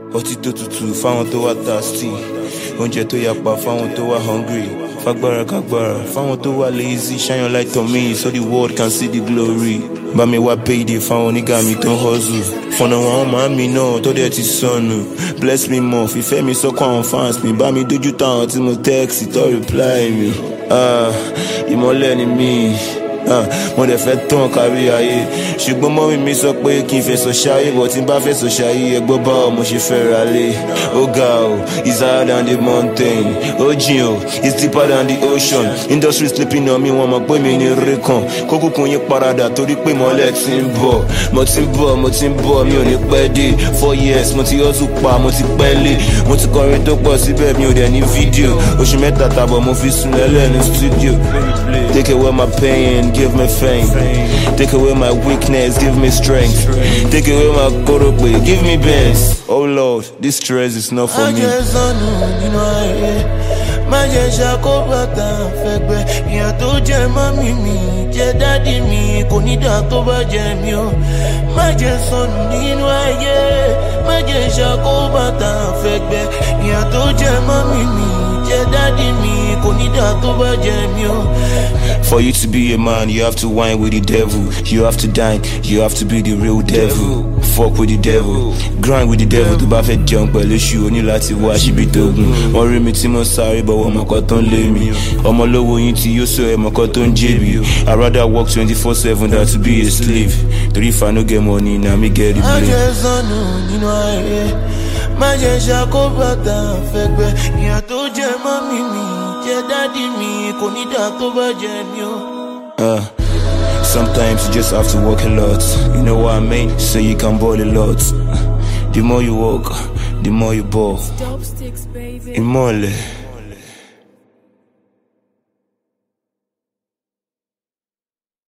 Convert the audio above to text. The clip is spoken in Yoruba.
ọtí tó tutù fáwọn tó wá thirsty oúnjẹ tó yapa fáwọn tó wá hungry fagbára kagbára fáwọn tó wá lazy shine your light on me so the world can see the glory bá mi wá payday fáwọn onígà mi tó ń hustle fọ̀nà àwọn màámi náà tó dẹ̀ ti sọnù bless me more fìfẹ́ mi sọ́kọ̀ àwọn fans mi bá mi dójú táwọn tí mo text tó reply mi ah, ìmọ̀lẹ̀ ni mí ah, mo dẹ̀ fẹ́ tán kárí ayé ṣùgbọ́n mọ́mí mi sọ pé kí n fẹ̀sọ̀ ṣayé bọ̀ tí n bá fẹ̀sọ̀ ṣayé ẹgbọ́n bá ọ mo ṣe fẹ́ ra lé ó ga o it's higher than the mountain ó jìn o it's deeper than the ocean industry sleeping on me wọn mọ̀ pé mi ní rí kan kókùnkùn yín paradà torí pé mọ́lẹ̀ ti ń bọ̀ mo ti ń bọ̀ mo ti ń bọ̀ mi ò ní pẹ́ dé four years mo ti hustle pa mo ti pẹ́ lé mo ti kọrin tó pọ̀ síbẹ̀ mi ò dẹ̀ ní fídíò oṣù mẹ́ta tàbọ̀ mo fi sùn lẹ́lẹ̀ ní studio take away my pain give me fame take away my weakness give me strength take away my korope give me best oh lord this stress is not for má me. jẹ́ sọnù nínú ayé má jẹ́ ṣàkóbàtà fẹ́gbẹ́ ìyà tó jẹ́ mọ́mí mi jẹ́ dádì mi kò ní dà tó bá jẹ́ mi o má jẹ́ sọnù nínú ayé má jẹ́ ṣàkóbàtà fẹ́gbẹ́ ìyà tó jẹ́ mọ́mí mi jẹ́ dádì mi kò ní dà tó bá jẹ́ mi o. For you to be a man, you have to wine with the devil. You have to dine, you have to be the real devil. Fuck with the devil, grind with the devil. Tó bá fẹ́ jẹun pẹ̀lú ṣu, o ní láti wá síbi tó gùn. Wọ́n rí mi tí mo sáré bọ̀wọ̀ ọmọkọ tó ń lé mi. Ọmọ lówó yín tí yóò sọ ẹ̀mọ̀kọ tó ń jèbi. I rather work twenty four seven than to be a slave. Torí if I no get money, na me get the má blame. jẹ́ sọnù nínú ayé má jẹ́ ṣàkóbàtà fẹ́gbẹ́ ìyà tó jẹ́ mọ́mí mi jẹ́ dádì mi kò ní dà tó bá jẹ́ mi o. Uh, sometimes you just have to work a lot. You know what I mean? So you can ball a lot. The more you work, the more you ball. Dope sticks, baby. Imole.